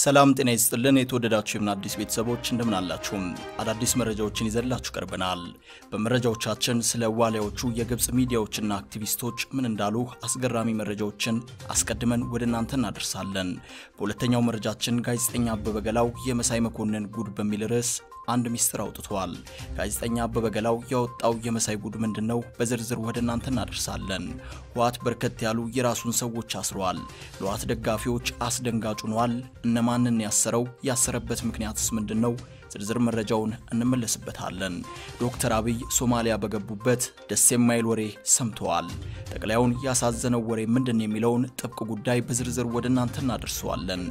ሰላም ጤና ይስጥልን። የተወደዳችሁ የምን አዲስ ቤተሰቦች እንደምን አላችሁም? አዳዲስ መረጃዎችን ይዘላችሁ ቀርበናል። በመረጃዎቻችን ስለ ዋሊያዎቹ የግብፅ ሚዲያዎችና አክቲቪስቶች ምን እንዳሉ አስገራሚ መረጃዎችን አስቀድመን ወደ እናንተ እናደርሳለን። በሁለተኛው መረጃችን ጋዜጠኛ አበበ ገላው የመሳይ መኮንን ጉድ በሚል ርዕስ አንድ ሚስጥር አውጥተዋል። ጋዜጠኛ አበበ ገላው ያወጣው የመሳይ ጉድ ምንድን ነው? በዝርዝር ወደ እናንተ እናደርሳለን። ህወሓት በርከት ያሉ የራሱን ሰዎች አስረዋል። ለህወሓት ደጋፊዎች አስደንጋጭ ሆኗል። እነማንን ያሰረው? ያሰረበት ምክንያትስ ምንድን ነው? ዝርዝር መረጃውን እንመለስበታለን። ዶክተር አብይ ሶማሊያ በገቡበት ደስ የማይል ወሬ ሰምተዋል። ጠቅላዩን ያሳዘነው ወሬ ምንድን የሚለውን ጥብቅ ጉዳይ በዝርዝር ወደ እናንተ እናደርሰዋለን።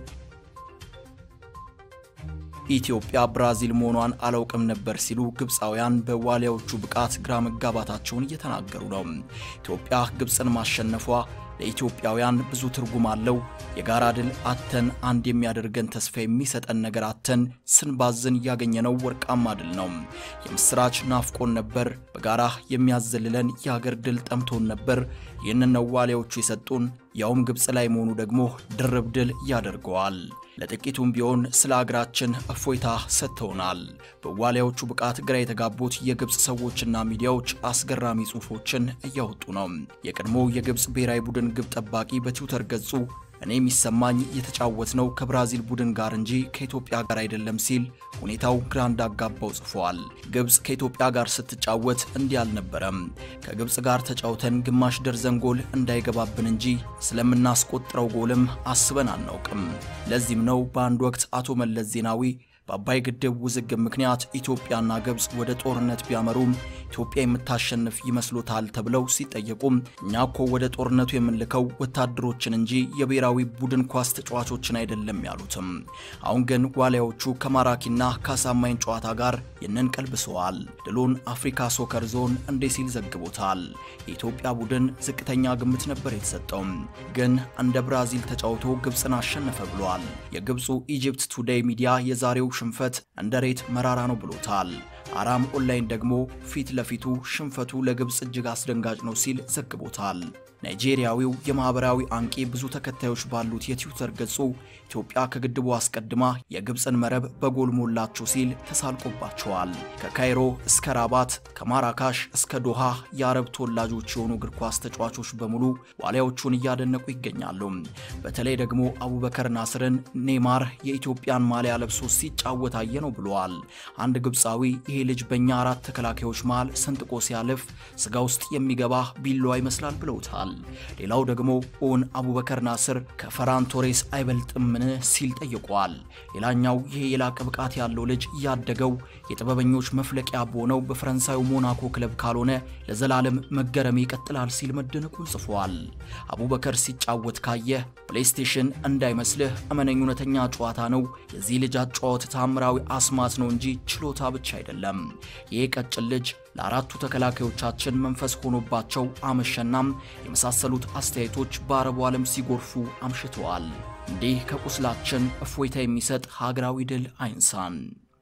ኢትዮጵያ ብራዚል መሆኗን አላውቅም ነበር ሲሉ ግብፃውያን በዋሊያዎቹ ብቃት ግራ መጋባታቸውን እየተናገሩ ነው። ኢትዮጵያ ግብፅን ማሸነፏ ለኢትዮጵያውያን ብዙ ትርጉም አለው። የጋራ ድል አተን አንድ የሚያደርገን ተስፋ የሚሰጠን ነገር አተን ስንባዝን ያገኘነው ወርቃማ ድል ነው። የምስራች ናፍቆን ነበር። በጋራ የሚያዘልለን የሀገር ድል ጠምቶን ነበር። ይህንን ነው ዋሊያዎቹ የሰጡን። ያውም ግብፅ ላይ መሆኑ ደግሞ ድርብ ድል ያደርገዋል። ለጥቂቱም ቢሆን ስለ አገራችን እፎይታ ሰጥተውናል። በዋሊያዎቹ ብቃት ግራ የተጋቡት የግብፅ ሰዎችና ሚዲያዎች አስገራሚ ጽሑፎችን እያወጡ ነው። የቀድሞ የግብፅ ብሔራዊ ቡድን ግብ ጠባቂ በትዊተር ገጹ እኔ የሚሰማኝ የተጫወት ነው ከብራዚል ቡድን ጋር እንጂ ከኢትዮጵያ ጋር አይደለም ሲል ሁኔታው ግራ እንዳጋባው ጽፏል። ግብፅ ከኢትዮጵያ ጋር ስትጫወት እንዲህ አልነበረም። ከግብፅ ጋር ተጫውተን ግማሽ ደርዘን ጎል እንዳይገባብን እንጂ ስለምናስቆጥረው ጎልም አስበን አናውቅም። ለዚህም ነው በአንድ ወቅት አቶ መለስ ዜናዊ በአባይ ግድብ ውዝግብ ምክንያት ኢትዮጵያና ግብፅ ወደ ጦርነት ቢያመሩም ኢትዮጵያ የምታሸንፍ ይመስሎታል ተብለው ሲጠየቁም እኛ እኮ ወደ ጦርነቱ የምንልከው ወታደሮችን እንጂ የብሔራዊ ቡድን ኳስ ተጫዋቾችን አይደለም ያሉትም። አሁን ግን ዋሊያዎቹ ከማራኪና ከአሳማኝ ጨዋታ ጋር ይህንን ቀልብሰዋል። ድሉን አፍሪካ ሶከር ዞን እንዴ ሲል ዘግቦታል። የኢትዮጵያ ቡድን ዝቅተኛ ግምት ነበር የተሰጠው፣ ግን እንደ ብራዚል ተጫውቶ ግብፅን አሸነፈ ብሏል። የግብፁ ኢጂፕት ቱዴይ ሚዲያ የዛሬው ሽንፈት እንደ ሬት መራራ ነው ብሎታል። አራም ኦንላይን ደግሞ ፊት ለፊቱ ሽንፈቱ ለግብፅ እጅግ አስደንጋጭ ነው ሲል ዘግቦታል። ናይጄሪያዊው የማህበራዊ አንቂ ብዙ ተከታዮች ባሉት የትዊተር ገጹ ኢትዮጵያ ከግድቡ አስቀድማ የግብፅን መረብ በጎል ሞላችሁ ሲል ተሳልቆባቸዋል። ከካይሮ እስከ ራባት ከማራካሽ እስከ ዶሃ የአረብ ተወላጆች የሆኑ እግር ኳስ ተጫዋቾች በሙሉ ዋሊያዎቹን እያደነቁ ይገኛሉ። በተለይ ደግሞ አቡበከር ናስርን ኔይማር የኢትዮጵያን ማሊያ ለብሶ ሲጫወት አየ ነው ብለዋል። አንድ ግብፃዊ ይሄ ልጅ በእኛ አራት ተከላካዮች መሃል ሰንጥቆ ሲያልፍ ስጋ ውስጥ የሚገባ ቢላዋ ይመስላል ብለውታል። ሌላው ደግሞ ኦን አቡበከር ናስር ከፈራን ቶሬስ አይበልጥምን ሲል ጠይቋል። ሌላኛው ይሄ የላቀ ብቃት ያለው ልጅ ያደገው የጥበበኞች መፍለቂያ በሆነው በፈረንሳዩ ሞናኮ ክለብ ካልሆነ ለዘላለም መገረም ይቀጥላል ሲል መደነቁን ጽፏል። አቡበከር ሲጫወት ካየህ ፕሌይስቴሽን እንዳይመስልህ እመነኝ፣ እውነተኛ ጨዋታ ነው። የዚህ ልጅ አጨዋወት ታምራዊ አስማት ነው እንጂ ችሎታ ብቻ አይደለም። ይህ ቀጭን ልጅ ለአራቱ ተከላካዮቻችን መንፈስ ሆኖባቸው አመሸናም የመሳሰሉት አስተያየቶች በአረቡ ዓለም ሲጎርፉ አምሽተዋል። እንዲህ ከቁስላችን እፎይታ የሚሰጥ ሀገራዊ ድል አይንሳን።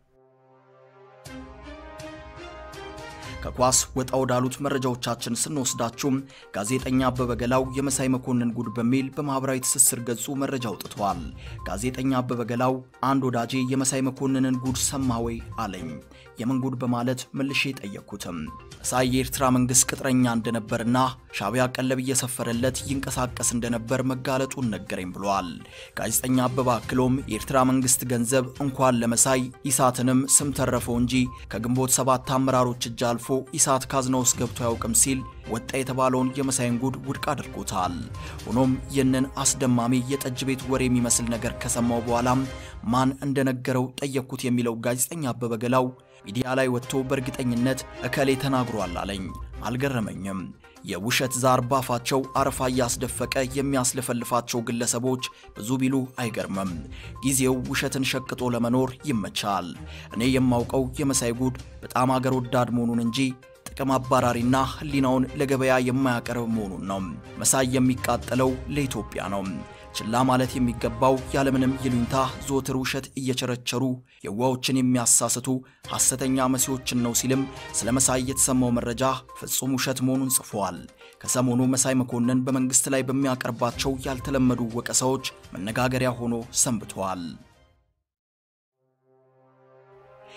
ከኳስ ወጣ ወዳሉት መረጃዎቻችን ስንወስዳችሁም ጋዜጠኛ አበበ ገላው የመሳይ መኮንን ጉድ በሚል በማኅበራዊ ትስስር ገጹ መረጃ አውጥተዋል። ጋዜጠኛ አበበ ገላው አንድ ወዳጄ የመሳይ መኮንንን ጉድ ሰማ ወይ አለኝ። የምን ጉድ በማለት መልሼ ጠየቅኩትም። መሳይ የኤርትራ መንግሥት ቅጥረኛ እንደነበርና ሻዕቢያ ቀለብ እየሰፈረለት ይንቀሳቀስ እንደነበር መጋለጡን ነገረኝ ብሏል። ጋዜጠኛ አበበ አክሎም የኤርትራ መንግሥት ገንዘብ እንኳን ለመሳይ ኢሳትንም ስም ተረፈው እንጂ ከግንቦት ሰባት አመራሮች እጅ አልፎ ኢሳት ካዝና ውስጥ ገብቶ አያውቅም ሲል ወጣ የተባለውን የመሳይን ጉድ ውድቅ አድርጎታል። ሆኖም ይህንን አስደማሚ የጠጅ ቤት ወሬ የሚመስል ነገር ከሰማው በኋላም ማን እንደነገረው ጠየቅኩት የሚለው ጋዜጠኛ አበበ ገላው ሚዲያ ላይ ወጥቶ በእርግጠኝነት እከሌ ተናግሯል አለኝ። አልገረመኝም። የውሸት ዛር ባፋቸው አረፋ እያስደፈቀ የሚያስለፈልፋቸው ግለሰቦች ብዙ ቢሉ አይገርምም። ጊዜው ውሸትን ሸቅጦ ለመኖር ይመቻል። እኔ የማውቀው የመሳይ ጉድ በጣም አገር ወዳድ መሆኑን እንጂ ጥቅም አባራሪና ሕሊናውን ለገበያ የማያቀርብ መሆኑን ነው። መሳይ የሚቃጠለው ለኢትዮጵያ ነው። ችላ ማለት የሚገባው ያለምንም ይሉኝታ ዘወትር ውሸት እየቸረቸሩ የዋዎችን የሚያሳስቱ ሐሰተኛ መሲዎችን ነው ሲልም ስለ መሳይ የተሰማው መረጃ ፍጹም ውሸት መሆኑን ጽፏል። ከሰሞኑ መሳይ መኮንን በመንግሥት ላይ በሚያቀርባቸው ያልተለመዱ ወቀሳዎች መነጋገሪያ ሆኖ ሰንብተዋል።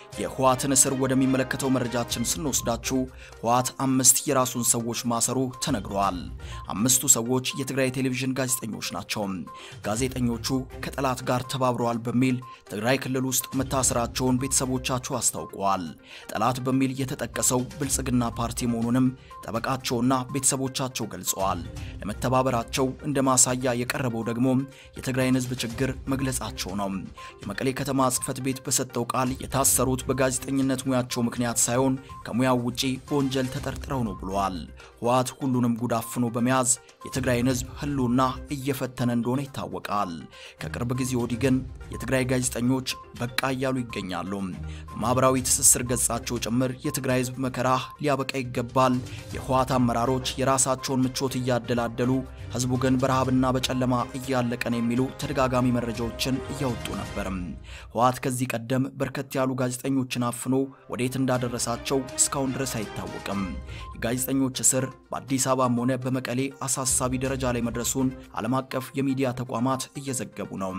የህወሓትን እስር ወደሚመለከተው መረጃችን ስንወስዳችሁ ህወሓት አምስት የራሱን ሰዎች ማሰሩ ተነግሯል። አምስቱ ሰዎች የትግራይ ቴሌቪዥን ጋዜጠኞች ናቸው። ጋዜጠኞቹ ከጠላት ጋር ተባብረዋል በሚል ትግራይ ክልል ውስጥ መታሰራቸውን ቤተሰቦቻቸው አስታውቀዋል። ጠላት በሚል የተጠቀሰው ብልጽግና ፓርቲ መሆኑንም ጠበቃቸውና ቤተሰቦቻቸው ገልጸዋል። ለመተባበራቸው እንደ ማሳያ የቀረበው ደግሞ የትግራይን ህዝብ ችግር መግለጻቸው ነው። የመቀሌ ከተማ ጽህፈት ቤት በሰጠው ቃል የታሰሩት በጋዜጠኝነት ሙያቸው ምክንያት ሳይሆን ከሙያው ውጪ በወንጀል ተጠርጥረው ነው ብለዋል። ህወሓት ሁሉንም ጉድ አፍኖ በመያዝ የትግራይን ህዝብ ህልውና እየፈተነ እንደሆነ ይታወቃል። ከቅርብ ጊዜ ወዲህ ግን የትግራይ ጋዜጠኞች በቃ እያሉ ይገኛሉ። በማኅበራዊ ትስስር ገጻቸው ጭምር የትግራይ ህዝብ መከራ ሊያበቃ ይገባል፣ የህወሓት አመራሮች የራሳቸውን ምቾት እያደላደሉ ህዝቡ ግን በረሃብና በጨለማ እያለቀ ነው የሚሉ ተደጋጋሚ መረጃዎችን እያወጡ ነበር። ህወሓት ከዚህ ቀደም በርከት ያሉ ጋዜጠኞችን አፍኖ ወዴት እንዳደረሳቸው እስካሁን ድረስ አይታወቅም። የጋዜጠኞች እስር በአዲስ አበባም ሆነ በመቀሌ አሳሳቢ ደረጃ ላይ መድረሱን ዓለም አቀፍ የሚዲያ ተቋማት እየዘገቡ ነው።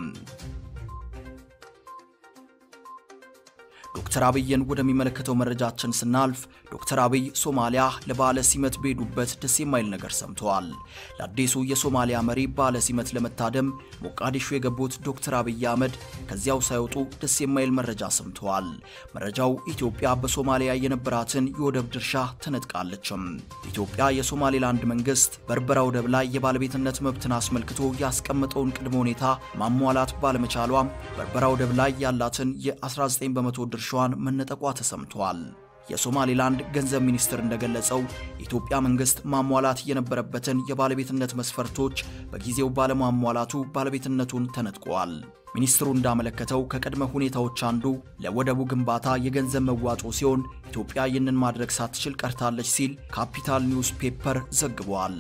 ዶክተር አብይን ወደሚመለከተው መረጃችን ስናልፍ ዶክተር አብይ ሶማሊያ ለባለ ሲመት በሄዱበት ደስ የማይል ነገር ሰምተዋል። ለአዲሱ የሶማሊያ መሪ ባለ ሲመት ለመታደም ሞቃዲሾ የገቡት ዶክተር አብይ አህመድ ከዚያው ሳይወጡ ደስ የማይል መረጃ ሰምተዋል። መረጃው ኢትዮጵያ በሶማሊያ የነበራትን የወደብ ድርሻ ተነጥቃለችም። ኢትዮጵያ የሶማሌላንድ መንግስት በርበራ ወደብ ላይ የባለቤትነት መብትን አስመልክቶ ያስቀመጠውን ቅድመ ሁኔታ ማሟላት ባለመቻሏ በርበራ ወደብ ላይ ያላትን የ19 በመቶ ድርሻዋን መነጠቋ ተሰምቷል። የሶማሌላንድ ገንዘብ ሚኒስትር እንደገለጸው የኢትዮጵያ መንግስት ማሟላት የነበረበትን የባለቤትነት መስፈርቶች በጊዜው ባለማሟላቱ ባለቤትነቱን ተነጥቋል። ሚኒስትሩ እንዳመለከተው ከቅድመ ሁኔታዎች አንዱ ለወደቡ ግንባታ የገንዘብ መዋጮ ሲሆን ኢትዮጵያ ይህንን ማድረግ ሳትችል ቀርታለች ሲል ካፒታል ኒውስ ፔፐር ዘግቧል።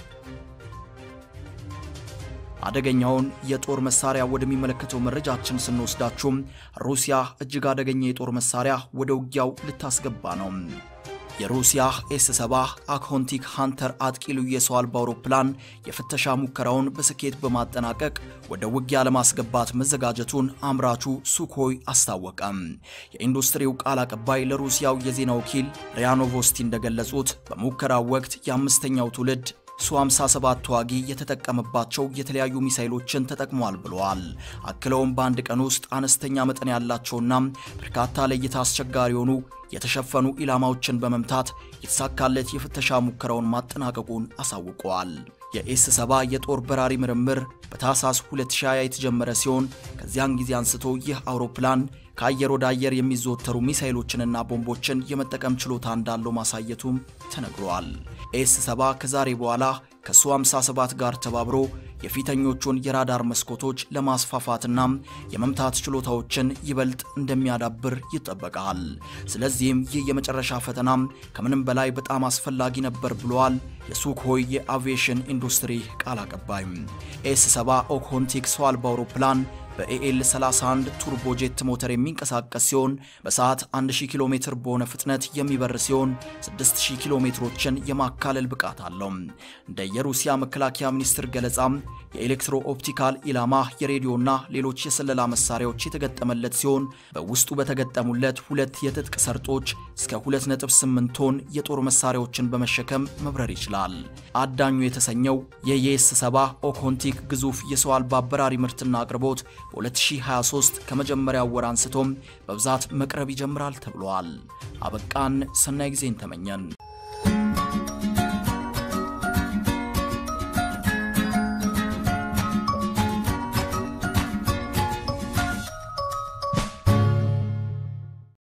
አደገኛውን የጦር መሳሪያ ወደሚመለከተው መረጃችን ስንወስዳችሁም ሩሲያ እጅግ አደገኛ የጦር መሳሪያ ወደ ውጊያው ልታስገባ ነው። የሩሲያ ኤስ 70 አክሆንቲክ ሃንተር አጥቂ ልዩ የሰው አልባ አውሮፕላን የፍተሻ ሙከራውን በስኬት በማጠናቀቅ ወደ ውጊያ ለማስገባት መዘጋጀቱን አምራቹ ሱኮይ አስታወቀም። የኢንዱስትሪው ቃል አቀባይ ለሩሲያው የዜና ወኪል ሪያኖቮስቲ እንደገለጹት በሙከራው ወቅት የአምስተኛው ትውልድ ሱ 57 ተዋጊ የተጠቀመባቸው የተለያዩ ሚሳይሎችን ተጠቅሟል ብለዋል። አክለውም በአንድ ቀን ውስጥ አነስተኛ መጠን ያላቸውና በርካታ ለእይታ አስቸጋሪ የሆኑ የተሸፈኑ ኢላማዎችን በመምታት የተሳካለት የፍተሻ ሙከራውን ማጠናቀቁን አሳውቀዋል። የኤስ 70 የጦር በራሪ ምርምር በታህሳስ 2020 የተጀመረ ሲሆን ከዚያን ጊዜ አንስቶ ይህ አውሮፕላን ከአየር ወደ አየር የሚዘወተሩ ሚሳይሎችንና ቦምቦችን የመጠቀም ችሎታ እንዳለው ማሳየቱም ተነግሯል። ኤስ 70 ከዛሬ በኋላ ከሱ 57 ጋር ተባብሮ የፊተኞቹን የራዳር መስኮቶች ለማስፋፋትና የመምታት ችሎታዎችን ይበልጥ እንደሚያዳብር ይጠበቃል። ስለዚህም ይህ የመጨረሻ ፈተና ከምንም በላይ በጣም አስፈላጊ ነበር ብለዋል የሱክሆይ የአቪዬሽን ኢንዱስትሪ ቃል አቀባይ። ኤስ 70 ኦክሆንቲክ ሰው አልባ አውሮፕላን በኤኤል 31 ቱርቦጄት ሞተር የሚንቀሳቀስ ሲሆን በሰዓት 1000 ኪሎ ሜትር በሆነ ፍጥነት የሚበር ሲሆን 6000 ኪሎ ሜትሮችን የማካለል ብቃት አለው። እንደ የሩሲያ መከላከያ ሚኒስትር ገለጻ የኤሌክትሮ ኦፕቲካል ኢላማ፣ የሬዲዮና ሌሎች የስለላ መሳሪያዎች የተገጠመለት ሲሆን በውስጡ በተገጠሙለት ሁለት የትጥቅ ሰርጦች እስከ 2.8 ቶን የጦር መሳሪያዎችን በመሸከም መብረር ይችላል። አዳኙ የተሰኘው የየኤስ 70 ኦኮንቲክ ግዙፍ የሰው አልባ በራሪ ምርትና አቅርቦት በ2023 ከመጀመሪያው ወር አንስቶም በብዛት መቅረብ ይጀምራል ተብሏል። አበቃን። ሰናይ ጊዜን ተመኘን።